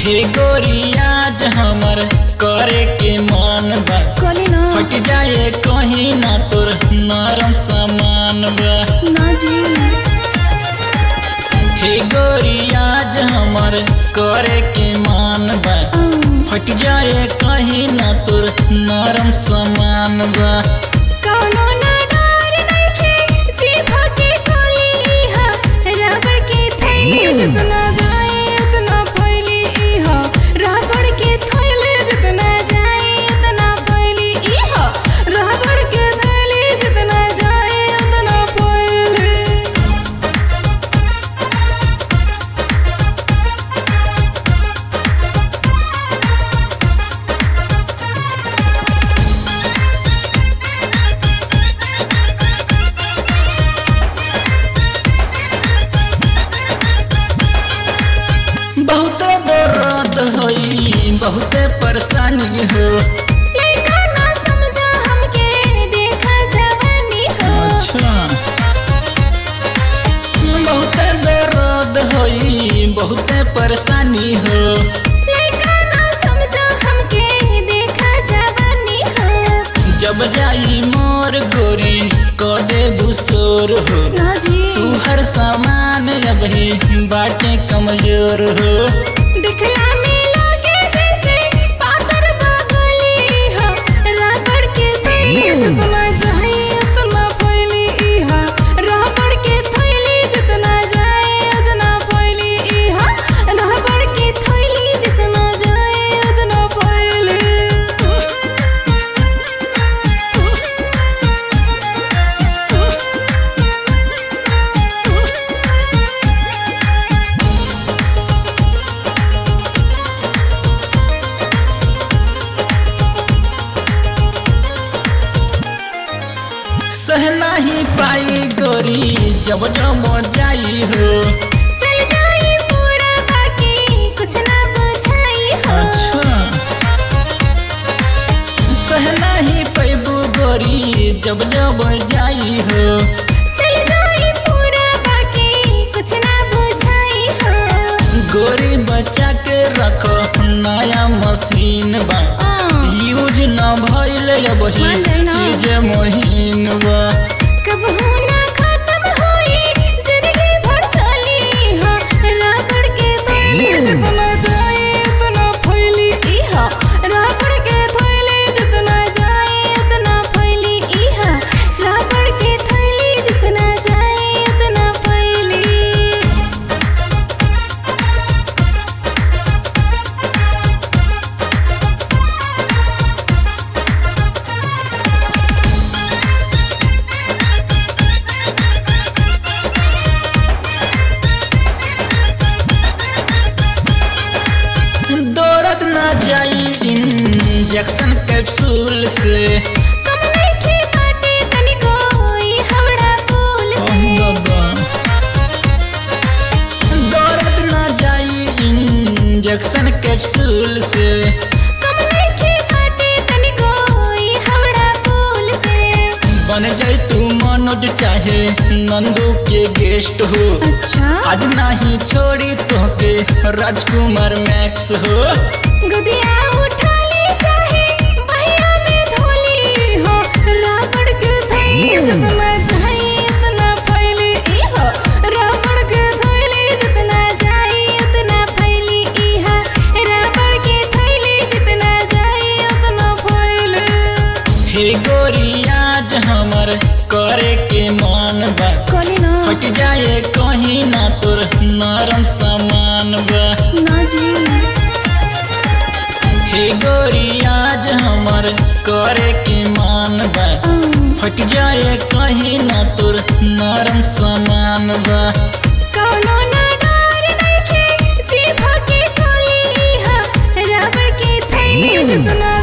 हे गोरियाज हमर करे के मन बा कली ना फट जाए कहीं ना तोर नरम सामान बा ना जी हे गोरियाज हमर करे के मन बा फट जाए कहीं ना तोर नरम सामान बा कौनो ना डर नइखे जीभ के कली हा रबड़ के थैली जितना जाए उतना फैली इहा रबड़ के थैली जितना जाए उतना फैली इहा रबड़ के थैली जितना जाए उतना फैली बहुते दर्द होई बहुते परेशानी हो लइका ना समझा हमके देखा जवानी हो अच्छा बहुते दर्द होई बहुते परेशानी हो लइका ना समझा हमके देखा जवानी हो जब जाई मोर गोरी क दे बुसोर हो ना जी तू हर सामान अबही बाटे कमजोर हो दिखला में लागे जैसे पातर बागली हो रबड़ के थैली जितना जाए उतना फैली इहा रबड़ के थैली जितना जाए उतना फैली इहा रबड़ के थैली जितना जाए उतना फैली सह नहीं पाई गोरी जब जब जाई हो चल जाई पूरा बाकी कुछ ना बुझाई हो अच्छा सह नहीं पैबू गोरी जब जब जाई हो चल जाई पूरा बाकी कुछ ना बुझाई हो गोरी बच्चा के रखो नया मशीन बा आ, यूज न भइल अबही मान जाई ना। चीज महीन बा कबहू ना खत्म होई जिंदगी भर चली हो रबड़ के थैली जितना जाए उतना फैली इहा रबड़ के थैली जितना जाए उतना फैली इहा रबड़ के थैली जितना जाए उतना फैली दौड़त न जाई इंजेक्शन कैप्सूल से कमरे की बाटे तनिको ई हवड़ा फूल से दौड़त न जाई इंजेक्शन कैप्सूल से कमरे की बाटे तनिको ई हवड़ा फूल से बन जाई तू मनोज चाहे नंदू के गेस्ट हो अच्छा आज नहीं छोड़ी तोके राजकुमार मैक्स हो गुदिया उठा ले चाहे बहिया में धोली हो रबड़ के थैली जितना जाए उतना फैली इहो रबड़ के थैली जितना जाए उतना फैली इहा रबड़ के थैली जितना जाए उतना फैली हे गोरियाज हमर करे के मन बा कली ना फट जाए कहीं ना तोर नरम सामान बा ना जी हे गोरियाज हमर करे के मान बा फट जाए कहीं ना तोर नरम सामान बा कौनो ना डर नइखे जीभ के कली हा रबड़ के थैली जितना